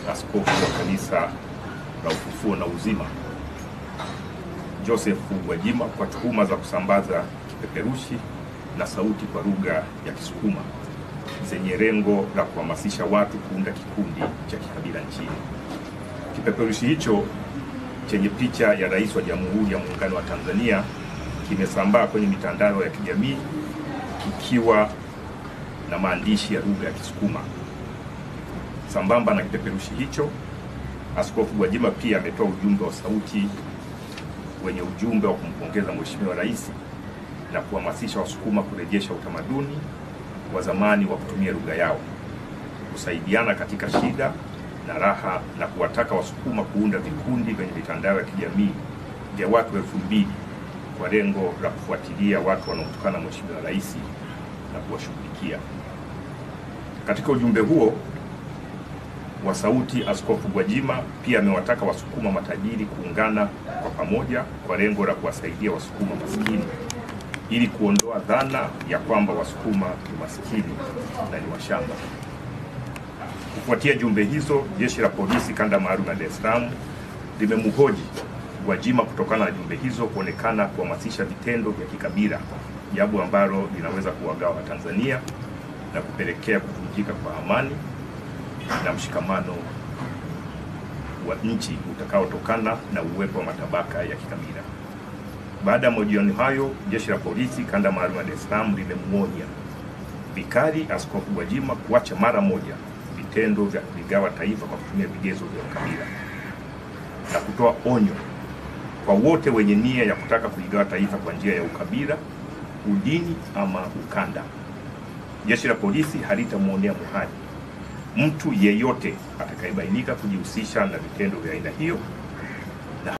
askofu wa kanisa la Ufufuo na Uzima Joseph Gwajima kwa tuhuma za kusambaza kipeperushi na sauti kwa lugha ya Kisukuma zenye lengo la kuhamasisha watu kuunda kikundi cha kikabila nchini. Kipeperushi hicho chenye picha ya Rais wa Jamhuri ya Muungano wa Tanzania kimesambaa kwenye mitandao ya kijamii kikiwa na maandishi ya lugha ya Kisukuma. Sambamba na kipeperushi hicho, Askofu Gwajima pia ametoa ujumbe wa sauti wenye ujumbe wa kumpongeza Mheshimiwa Rais na kuhamasisha Wasukuma kurejesha utamaduni wa zamani wa kutumia lugha yao, kusaidiana katika shida na raha, na kuwataka Wasukuma kuunda vikundi vyenye mitandao ya kijamii vya watu elfu mbili kwa lengo la kufuatilia watu wanaotukana Mheshimiwa Rais na kuwashughulikia. Katika ujumbe huo wa sauti, Askofu Gwajima pia amewataka Wasukuma matajiri kuungana kwa pamoja kwa lengo la kuwasaidia Wasukuma maskini ili kuondoa dhana ya kwamba Wasukuma ni maskini na ni washamba. Kufuatia jumbe hizo, jeshi la polisi kanda maalum ya Dar es Salaam limemhoji Gwajima kutokana na jumbe hizo kuonekana kuhamasisha vitendo vya kikabila, jambo ambalo linaweza kuwagawa Watanzania na kupelekea kuvunjika kwa amani na mshikamano wa nchi utakaotokana na uwepo wa matabaka ya kikabila. Baada ya mahojiano hayo, jeshi la polisi kanda maalum ya Dar es Salaam limemwonya vikali Askofu Gwajima kuacha mara moja vitendo vya kuligawa taifa kwa kutumia vigezo vya ukabila na kutoa onyo kwa wote wenye nia ya kutaka kuligawa taifa kwa njia ya ukabila, udini ama ukanda. Jeshi la polisi halitamwonea muhali mtu yeyote atakayebainika kujihusisha na vitendo vya aina hiyo